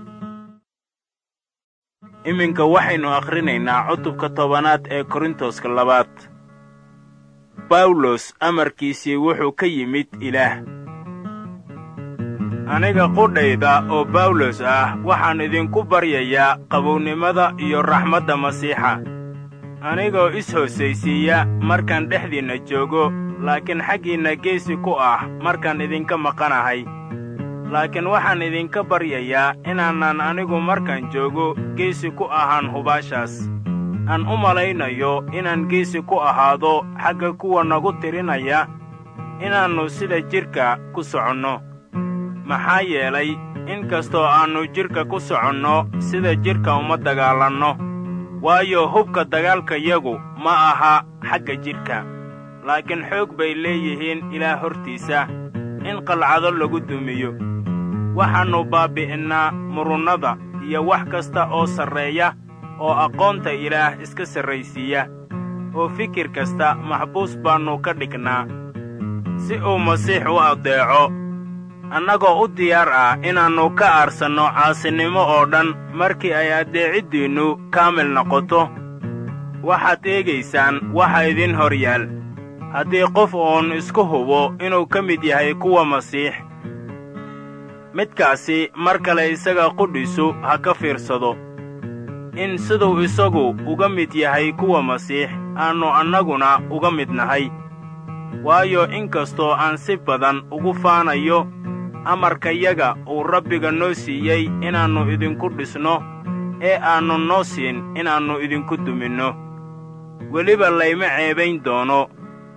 iminka waxaynu akhrinaynaa cutubka tobanaad ee korintoska labaad bawlos amarkiisii wuxuu ka yimid ilaah aniga qudhayda oo bawlos ah waxaan idinku baryayaa qabownimada iyo raxmadda masiixa anigoo is-hoosaysiiya markaan dhexdiinna joogo laakiin xaggiinna geesi ku ah markaan idinka maqanahay laakiin waxaan idinka baryayaa inaanan anigu markaan joogo geesi ku ahaan hubaashaas aan u malaynayo inaan geesi ku ahaado xagga kuwa nagu tirinaya inaannu sida jidhka ku soconno maxaa yeelay in kastoo aannu jidhka ku soconno sida jidhka uma dagaalanno waayo hubka dagaalkayagu ma aha xagga jidhka laakiin xoog bay leeyihiin ilaah hortiisa in qalcado lagu dumiyo waxaannu baabbi'innaa murunnada iyo wax kasta oo sarreeya oo aqoonta ilaah iska sarraysiiya oo fikir kasta maxbuus baannu ka dhignaa si uu masiix u addeeco annagoo u diyaar ah inaannu ka aarsanno caasinimo oo dhan markii ay addeeciddiinnu kaamil noqoto waxaad eegaysaan waxa idin hor yaal haddii qof uun isku hubo inuu ka mid yahay kuwa masiix midkaasi mar kale isaga qudhisu ha ka fiirsado in siduu isagu uga mid yahay kuwa masiix aannu annaguna uga mid nahay waayo inkastoo aan si badan ugu faanayo amarkayaga uu rabbiga noo siiyey inaannu idinku dhisno ee aannu noo siin inaannu idinku duminno weliba layma ceebayn doono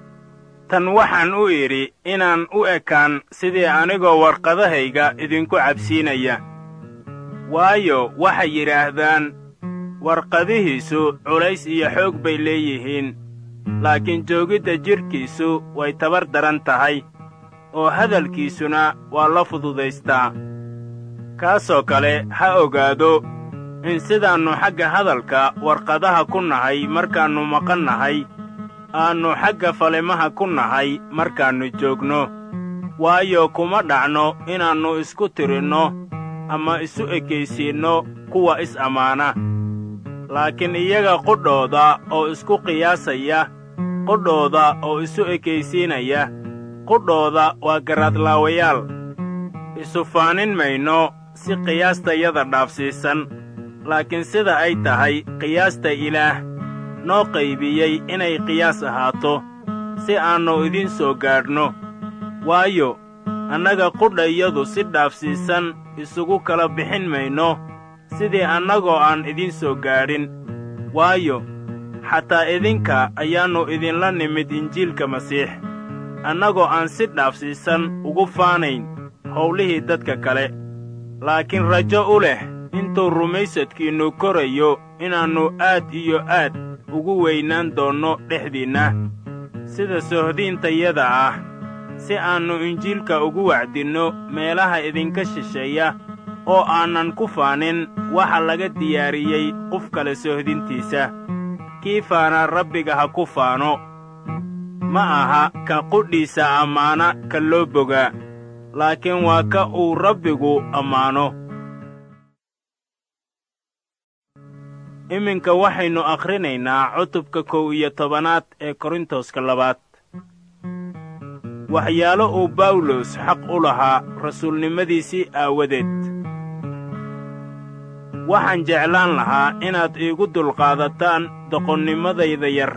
tan waxaan u idhi inaan u ekaan sidii anigoo warqadahayga idinku cabsiinaya waayo waxay yidhaahdaan warqadihiisu culays iyo xoog bay leeyihiin laakiin joogidda jidhkiisu way tabar daran tahay oo hadalkiisuna waa la fududaystaa kaasoo kale ha ogaado in sidaannu xagga hadalka warqadaha ku nahay markaannu maqan nahay aannu xagga falimaha ku nahay markaannu joogno waayo kuma dhacno inaannu isku tirinno ama isu ekaysiinno kuwa is-ammaana laakiin iyaga qudhooda oo isku qiyaasaya qudhooda oo isu ekaysiinaya qudhooda waa garaadlaawayaal isu faanin mayno si qiyaastayada dhaafsiisan laakiin sida ay tahay qiyaasta ilaah noo qaybiyey inay qiyaas ahaato si aannu idiin soo gaadhno waayo annaga qudhayadu si dhaafsiisan isugu kala bixin mayno sidii annagoo aan idiin soo gaadhin waayo xataa idinka ayaannu idinla nimid injiilka masiix annagoo aan si dhaafsiisan ugu faanayn howlihii dadka kale laakiin rajo u leh intuu rumaysadkiinnu korayo inaannu aad iyo aad ugu weynaan doonno dhexdiinna sida sohdiintayada ah si aannu injiilka ugu wacdinno meelaha idinka shisheeya oo aanan ku faanin waxa laga diyaariyey qof kale sohdintiisa kii faanaa rabbiga ha ku faano ma aha ka qudhiisa ammaana ka loo bogaa laakiin waa ka uu rabbigu ammaano iminka waxaynu akhrinaynaa cutubka kow iyo tobanaad ee korintoska labaad waxyaalo uu bawlos xaq u lahaa rasuulnimadiisii aawadeed waxaan jeclaan lahaa inaad iigu dulqaadataan doqonnimadayda yar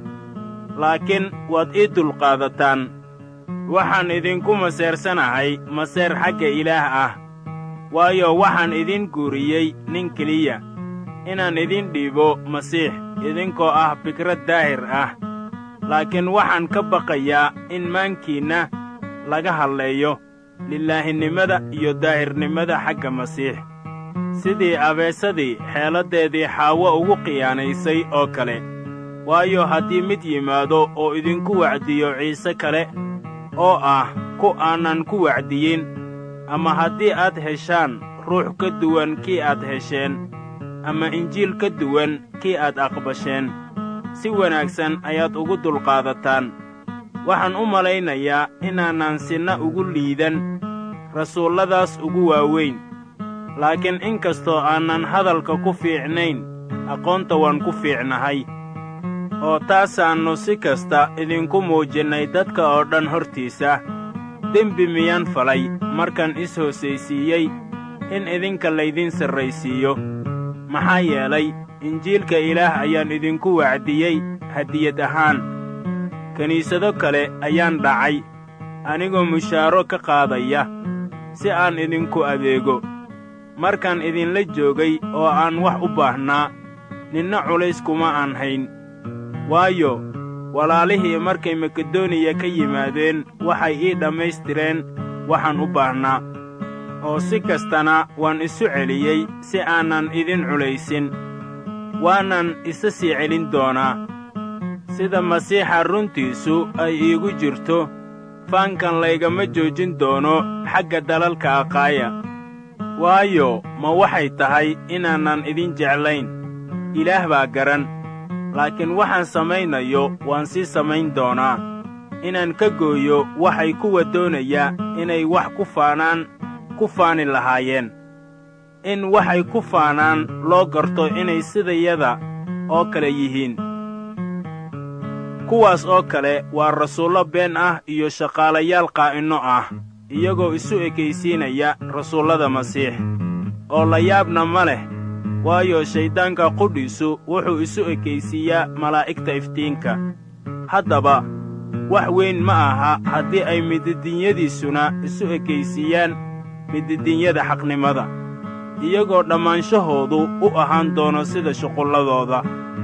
laakiin waad ii dulqaadataan waxaan idinku maseersanahay maseer xagga ilaah ah waayo waxaan idin guuriyey nin keliya inaan idin dhiibo masiix idinkoo ah fikrad daahir ah laakiin waxaan ka baqayaa in maankiinna laga hadleeyo lilaahinimada iyo daahirnimada xagga masiix sidii abeesadii xeeladdeedii xaawo ugu khiyaanaysay oo kale waayo haddii mid yimaado oo idinku wacdiyo ciise kale oo ah ku aanan ku wacdiyin ama haddii aad heshaan ruux ka duwan kii aad hesheen ama injiil ka duwan kii aad aqbasheen si wanaagsan ayaad ugu dulqaadataan waxaan u malaynayaa inaanan sinna ugu liidan rasuulladaas ugu waaweyn laakiin in kastoo aanan hadalka ku fiicnayn aqoonta waan ku fiicnahay oo taasaannu si kasta idinku muujinnay dadka oo dhan hortiisa dembi miyaan falay markaan is hoosaysiiyey in idinka laydin sarraysiiyo maxaa yeelay injiilka ilaah ayaan idinku wacdiyey hadiyad ahaan kiniisado kale ayaan dhacay anigoo mushaaro ka qaadaya si aan idinku adeego markaan idinla joogay oo aan wax u baahnaa ninna culays kuma aan hayn waayo walaalihii markay makedoniya ka yimaadeen waxay ii dhammaystireen waxaan u baahnaa oo si kastana waan isu celiyey si aanan idin culaysin waanan isa sii celin doonaa sida masiixa runtiisu ay iigu jirto faankan laygama joojin doono xagga dalalka aqaaya waayo ma waxay tahay inaanan idin jeclayn ilaah baa garan laakiin waxaan samaynayo waan sii samayn doonaa inaan ka gooyo waxay kuwa doonaya inay wax ku faanaan ku faani lahaayeen in waxay ku faanaan loo garto inay sidayada oo kale yihiin kuwaas oo kale waa rasuullo been ah iyo shaqaalayaal qaa'inno ah iyagoo isu ekaysiinaya rasuullada masiix oo la yaabna ma leh waayo shayddaanka qudhiisu wuxuu isu ekaysiiyaa malaa'igta iftiinka haddaba wax weyn ma aha haddii ay mididinyadiisuna isu ekaysiiyaan mididinyada xaqnimada iyagoo dhammaanshahoodu u ahaan doono sida shuqulladooda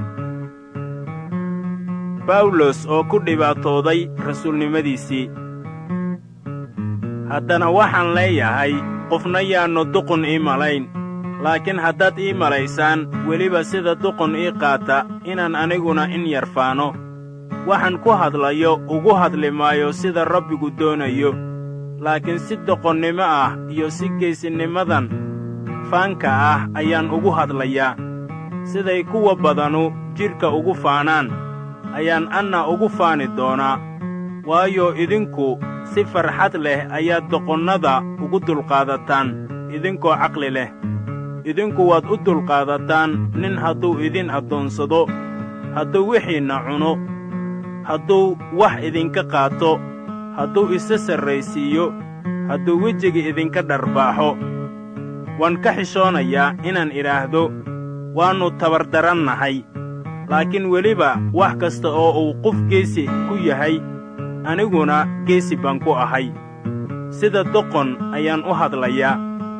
bawlos oo ku dhibaatooday rasuulnimadiisii haddana waxaan leeyahay qofna yaannu duqun ii malayn laakiin haddaad ii malaysaan weliba sida duqun ii qaata inaan aniguna in yar faano waxaan ku hadlayo ugu hadli maayo sida rabbigu doonayo laakiin si doqonnimo ah iyo si geesinimadan faanka ah ayaan ugu hadlayaa siday kuwa badanu jidhka ugu faanaan ayaan anna ugu faani doonaa waayo idinku si farxad leh ayaad doqonnada ugu dulqaadataan idinkoo caqli leh idinku waad u dulqaadataan nin hadduu idin addoonsado hadduu wixiinna cuno hadduu wax idinka qaato hadduu isa sarraysiiyo hadduu wejiga idinka dharbaaxo waan ka xishoonayaa inaan idhaahdo waannu tabardarannahay laakiin weliba wax kasta oo uu qof geesi ku yahay aniguna geesi baan ku ahay sida doqon ayaan u hadlayaa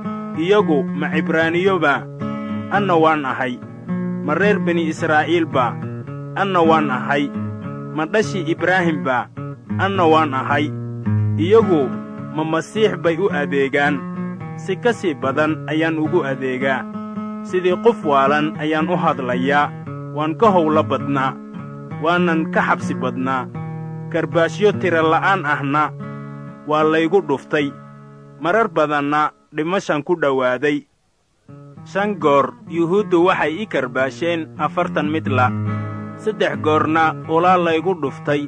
iyagu ma cibraaniyoba anna waan ahay ma reer bini israa'iilba anna waan ahay ma dhashii ibraahimba anna waan ahay iyagu ma masiix bay u adeegaan si ka sii badan ayaan ugu adeegaa sidii qof waalan ayaan u hadlayaa waan ka howlo badnaa waanan ka xabsi badnaa karbaashyo tira la'aan ahna waa laygu dhuftay marar badanna dhimashan ku dhowaaday shan goor yuhuuddu waxay ii karbaasheen afartan midla saddex goorna ulaa laygu dhuftay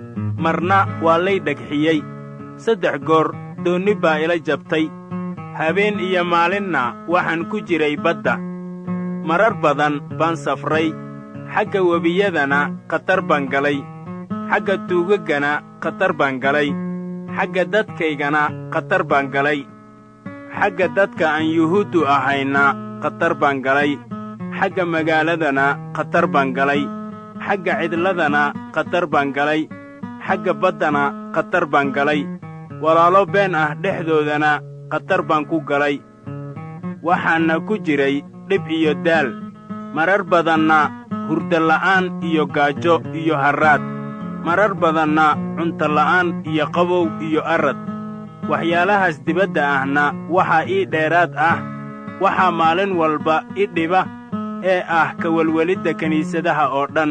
marna waa lay dhegxiyey saddex goor doonni baa ila jabtay habeen iyo maalinna waxaan ku jiray badda marar badan baan safray xagga webiyadana khatar baan galay xagga tuugaggana khatar baan galay xagga dadkaygana khatar baan galay xagga dadka aan yuhuuddu ahayna khatar baan galay xagga magaaladana khatar baan galay xagga cidladana khatar baan galay xagga baddana khatar baan galay walaalo been ah dhexdoodana khatar baan ku galay waxaanna ku jiray dhib iyo daal marar badanna hurdola'aan iyo gaajo iyo harraad marar badanna cuntola'aan iyo qabow iyo arad waxyaalahaas dibadda ahna waxaa ii dheeraad ah waxaa maalin walba i dhiba ee ah ka welwelidda kiniisadaha oo dhan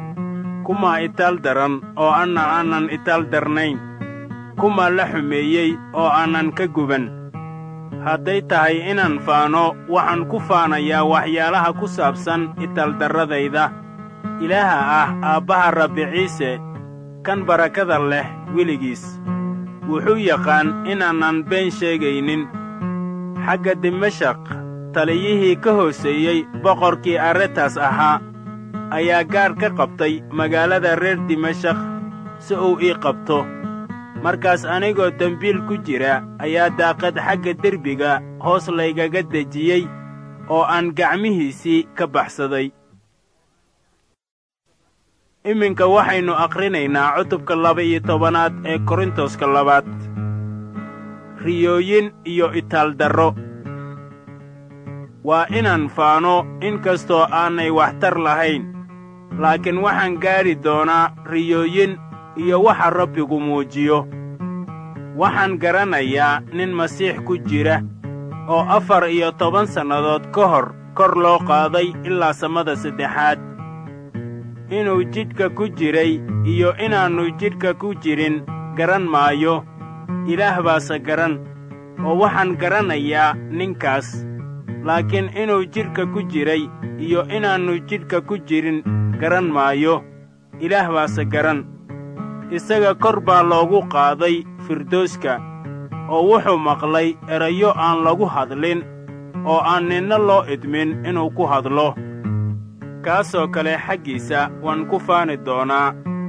kumaa itaal daran oo anna aanan itaal darnayn kumaa la xumeeyey oo aanan ka guban hadday tahay inaan faano waxaan ku faanayaa waxyaalaha ku saabsan itaaldarradayda ilaaha ah aabbaha rabbi ciise kan barakada leh weligiis wuxuu yaqaan inaanan been sheegaynin xagga dimashaq taliyihii ka hooseeyey boqorkii arretas ahaa ayaa gaadh ka qabtay magaalada reer dimashaq si uu ii qabto markaas anigoo dembiil ku jira ayaa daaqad xagga derbiga hoos laygaga dejiyey oo aan gacmihiisii ka baxsaday iminka waxaynu akhrinaynaa cutubka laba-iyo tobanaad ee korintoska labaad riyooyin iyo itaaldarro waa inaan faano in kastoo aanay waxtar lahayn laakiin waxaan gaadhi doonaa riyooyin iyo waxa rabbigu muujiyo waxaan garanayaa nin masiix ku jira oo afar iyo toban sannadood ka hor kor loo qaaday ilaa samada saddexaad inuu jidhka ku jiray iyo inaannu jidhka ku jirin garan maayo ilaah baase garan oo waxaan garanayaa ninkaas laakiin inuu jidhka ku jiray iyo inaannu jidhka ku jirin garan maayo ilaah baase garan isaga kor baa loogu qaaday firdooska oo wuxuu maqlay erayo aan lagu hadlin oo aan ninna loo idmin inuu ku hadlo kaasoo kale xaggiisa waan ku faani doonaa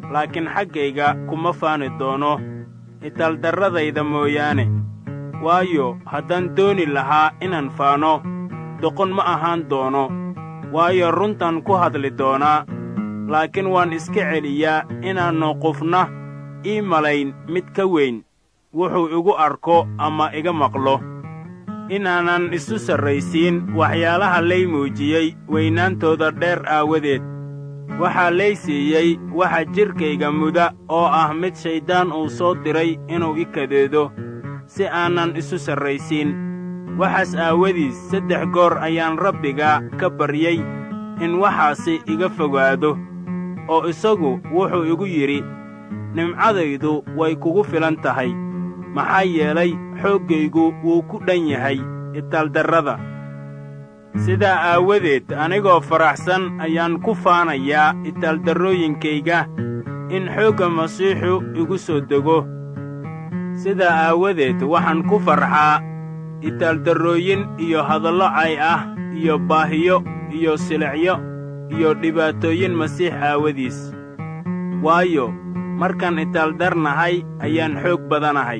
laakiin xaggayga kuma faani doono itaaldarradayda mooyaane waayo haddaan dooni lahaa inaan faano doqon ma ahaan doono waayo runtan ku hadli doonaa laakiin waan iska celiyaa inaannu qofna ii malayn mid ka weyn wuxuu igu arko ama iga maqlo inaanan isu sarraysiin waxyaalaha lay muujiyey weynaantooda dheer aawadeed waxaa lay siiyey waxa jidhkayga muda oo ah mid shayddaan uu soo diray inuu i kadeedo si aanan isu sarraysiin waxaas aawadiis saddex goor ayaan rabbiga ka baryey in waxaasi iga fogaado oo isagu wuxuu igu yidhi nimcadaydu way kugu filan tahay maxaa yeelay xooggaygu wuu ku dhan yahay itaaldarrada sidaa aawadeed anigoo faraxsan ayaan ku faanayaa itaaldarrooyinkayga in xoogga masiixu igu soo dego sidaa aawadeed waxaan ku farxaa itaaldarrooyin iyo hadallo cay ah iyo baahiyo iyo silicyo iyo dhibaatooyin masiix aawadiis waayo markaan itaaldarnahay ayaan xoog badanahay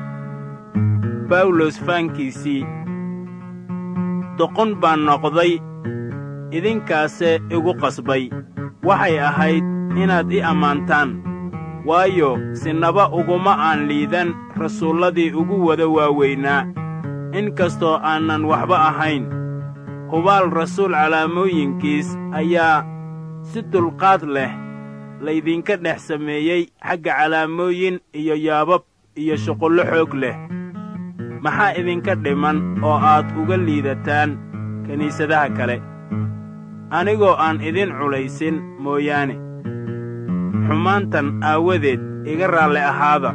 bawlos faankiisii doqon baan noqday idinkaase igu qasbay waxay ahayd inaad i ammaantaan waayo sinaba uguma aan liidan rasuulladii ugu wada waaweynaa in kastoo aanan waxba ahayn hubaal rasuul calaamooyinkiis ayaa si dulqaad leh laydinka dhex sameeyey xagga calaamooyin iyo yaabab iyo shuqullo xoog leh maxaa idinka dhiman oo aad uga liidataan kiniisadaha kale anigoo aan idin culaysin mooyaane xumaantan aawadeed iga raalli ahaada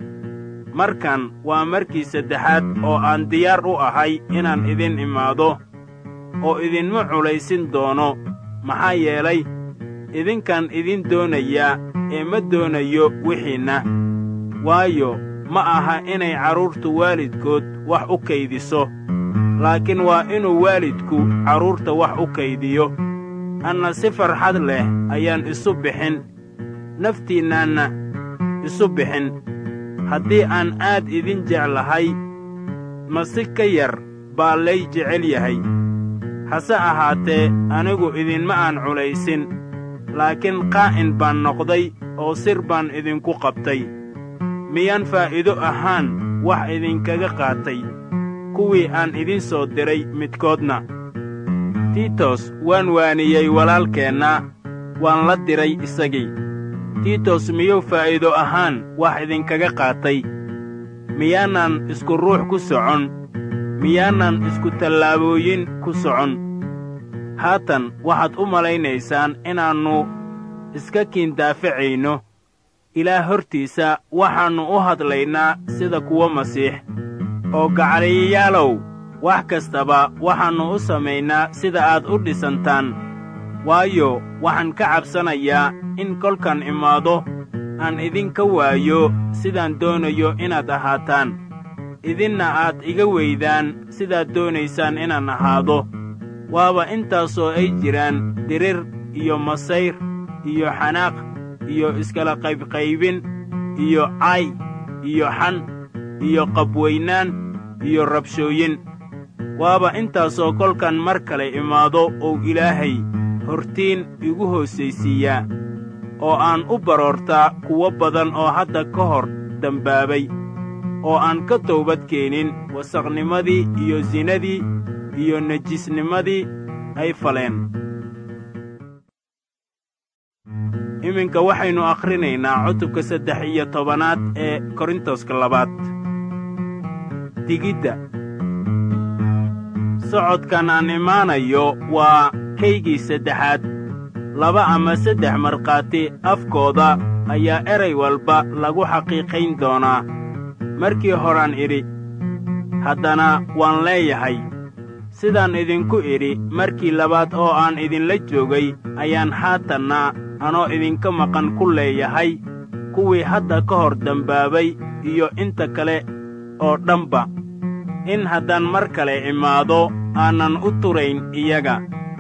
markan waa markii saddexaad oo aan diyaar u ahay inaan idin imaado oo idinma culaysin doono maxaa yeelay idinkaan idin doonayaa ee ma doonayo wixiinna waayo ma aha inay carruurtu waalidkood wax u kaydiso laakiin waa inuu waalidku carruurta wax u kaydiyo anna si farxad leh ayaan isu bixin naftiinnaanna isu bixin haddii aan aad idin jeclahay ma si ka yar baa lay jecel yahay hase ahaatee anigu idinma aan culaysin laakiin qaa'in baan noqday oo sir baan idinku qabtay miyaan faa'iido ahaan wax idinkaga qaatay kuwii aan idin soo diray midkoodna tiitos waan waaniyey walaalkeenna waan la diray isagii tiitos miyuu faa'iido ahaan wax idinkaga qaatay miyaanan isku ruux ku socon miyaanan isku tallaabooyin ku socon haatan waxaad u malaynaysaan inaannu iska kiindaafacayno ilaah hortiisa waxaannu u hadlaynaa sida kuwo masiix oo gacaliyayaalow wax kastaba waxaannu u samaynaa sida aad u dhisantaan waayo waxaan ka cabsanayaa in kolkan imaado aan idinka waayo sidaan doonayo inaad ahaataan idinna aad iga weydaan sidaad doonaysaan inaan ahaado waaba intaasoo ay jiraan dirir iyo masayr iyo xanaaq iyo iskala qaybqaybin iyo cay iyo xan iyo qabweynaan iyo rabshooyin waaba intaasoo kolkan mar kale imaado uu ilaahay hortiin igu hoosaysiiyaa oo aan u baroortaa kuwo badan oo hadda ka hor dembaabay oo aan ka toobad keenin wasaqnimadii iyo sinadii iyo nejisnimadii ay faleen iminka waxaynu akhrinaynaa cutubka saddex iyo tobanaad ee korintoska labaad digidda socodkan aan imaanayo waa kaygii saddexaad laba ama saddex markhaati afkooda ayaa eray walba lagu xaqiiqayn doonaa markii horaan idhi haddana waan leeyahay sidaan idinku idhi markii labaad oo aan idinla joogay ayaan haatanna anoo idinka maqan ku leeyahay kuwii hadda ka hor dembaabay iyo inta kale oo dhanba in haddaan mar kale imaado aanan u turayn iyaga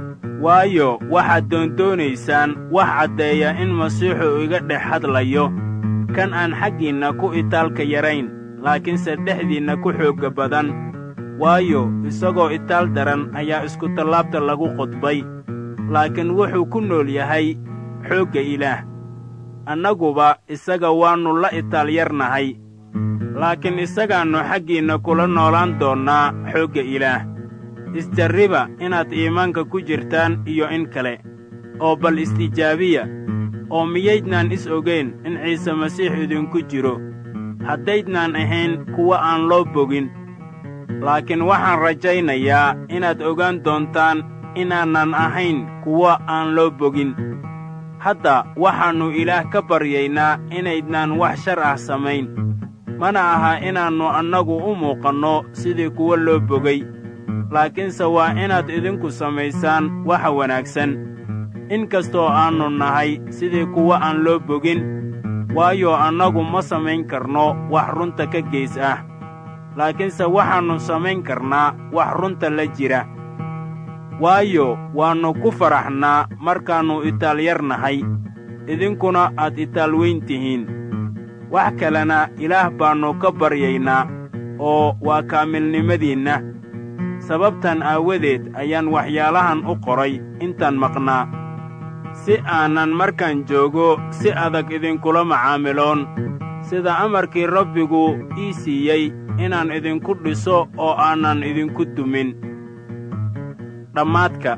waayo waxaad doondoonaysaan wax caddeeya in masiixu iga dhex hadlayo kan aan xaggiinna ku itaalka yarayn laakiinse dhexdiinna ku xoogga badan waayo isagoo itaal daran ayaa iskutallaabta lagu qodbay laakiin wuxuu ku nool yahay xoogga ilaah annaguba isaga waannu la itaal yarnahay laakiin isagaannu xaggiinna kula noolaan doonnaa xoogga ilaah isjarriba inaad iimaanka ku jirtaan iyo in kale oo bal istijaabiya oo miyaydnaan is ogayn in ciise masiix idinku jiro haddaydnaan ahayn kuwa aan loo bogin laakiin waxaan rajaynayaa inaad ogaan doontaan inaanan ahayn kuwa aan loo bogin hadda waxaannu ilaah ka baryaynaa inaydnaan wax shar ah samayn mana aha inaannu annagu u muuqanno sidii kuwa loo bogay laakiinse waa inaad idinku samaysaan waxa wanaagsan in kastoo aannu nahay sidii kuwa aan loo bogin waayo annagu ma samayn karno wax runta ka geys ah laakiinse waxaannu samayn karnaa wax runta la jira waayo waannu ku faraxnaa markaannu itaal yar nahay idinkuna aad itaal weyn tihiin wax kalena ilaah baannu ka baryaynaa oo waa kaamilnimadiinna sababtan aawadeed ayaan waxyaalahan u qoray intaan maqnaa si aanan markaan joogo si adag idinkula macaamiloon sida amarkii rabbigu ii siiyey inaan idinku dhiso oo aanan idinku dumin dhammaadka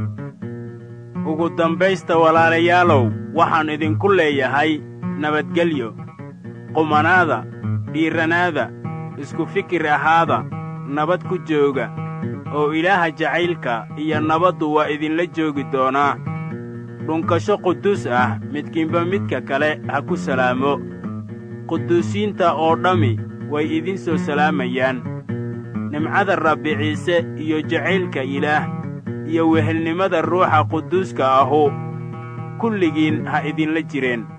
ugu dambaysta walaalayaalow waxaan idinku leeyahay nabadgelyo qumanaada dhiirranaada isku fikir ahaada nabad ku jooga oo ilaaha jacaylka iyo nabaddu waa idinla joogi doonaa dhunkasho quduus ah midkiinba midka kale ha ku salaamo quduusiinta oo dhammi way idin soo salaamayaan nimcada rabbi ciise iyo jacaylka ilaah iyo wehelnimada ruuxa quduuska ahu kulligiin ha idinla jireen